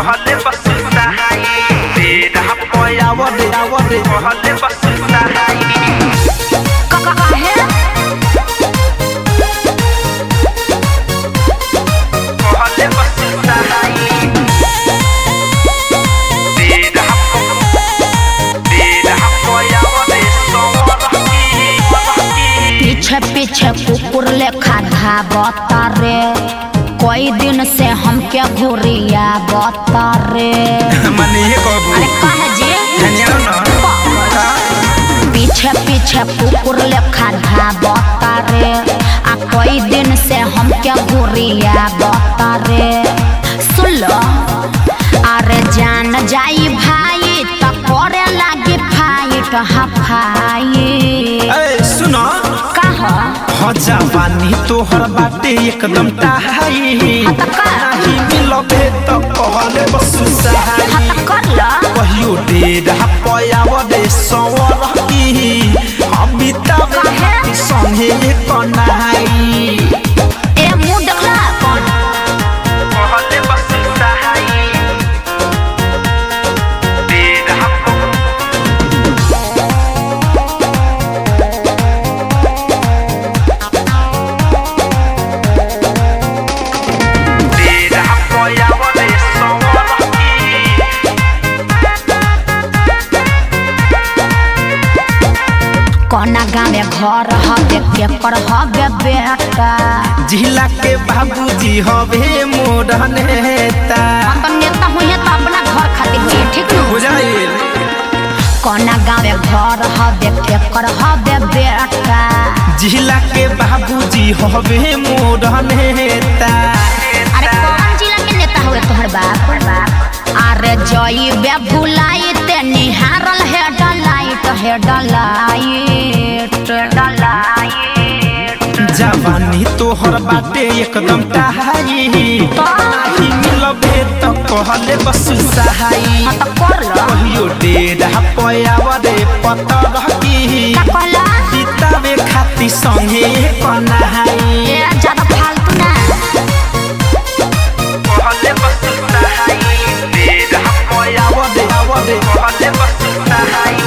कहले बस सहाई तेरा पयाव दे आव दे कहले बस सहाई काहे कहले बस सहाई तेरा तेरा पयाव दे सोरही पीछे पीछे कुकुर लेखा धाबता रे कई दिन से हमके घुरिया बता रे मने ये कहबू अरे कहे जी धनिया ना पीछे पीछे कुकुर लेखा धाबता रे आ कई दिन से हमके घुरिया बता रे सुन लो अरे जान जाई भाई त करे लागी फाइट हफाई ए सुनो कहा हजा पानी तोहर बाटे एकदम टाहाई नाही मिलबे त कहले बस सहाई हत कर लो कहियो डेरा पयाव दे सवर की हम बितावे खाती संगे कनाई ए मुंह देखला अपन कहले बस सहाई डेरा डेरा पयाव दे सवर की कोना गाँव में घर हवे के पर हवे बेटा जिला के बाबूजी हवे मोर नेता अपन नेता हुई तो अपना घर खातिर हुई ठीक न बुझाइल कोना गाँव में घर हवे के पर हवे बेटा जिला के बाबूजी हवे मोर नेता अरे कौन जिला के नेता हुए तोहर बाप अरे जई बे भुलाई ते निहारल है डलाइट है डलाइट डलाइट जवानी तोहर बाटे एकदम टाहाई नाही मिलबे त कहले बस सहाई हाँ तो कर लो कहियो डेरा पयाव रे पतर की का कहला किताबे खाती संगे कनाई ए ज्यादा फालतू ना कहले बस सहाई डेरा पयाव दे आव दे कहले बस सहाई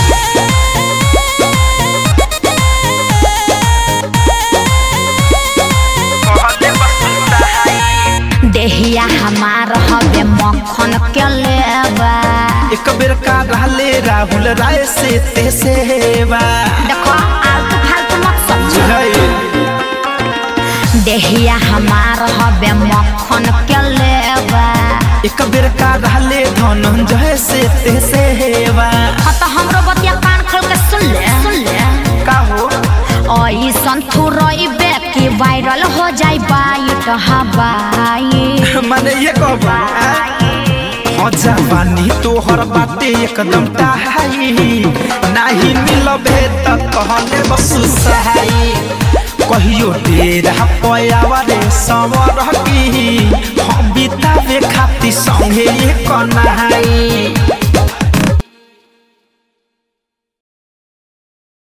कहले बस सहाई देहिया हमार हवे मक्खन के लेबा एक बेर का रहले राहुल राय से ते सेवा देखो आलतू फालतू मत समझो बुझाइल देहिया हमार हवे मक्खन के लेबा एक बेर का रहले धनंजय से ते सेवा हाँ तो हमरो बतिया कान खोल के सुन ले सुन ले का हो ऐसन थुरइबे कि वायरल हो जाई बाइट हवाई माने ये कहबा हजा पानी तोहर बाटे एकदम टाहाई नाही मिलबे त कहले बस सहाई कहियो डेरा पयावा रे सवर की हम बितावे खाती संगे कनाई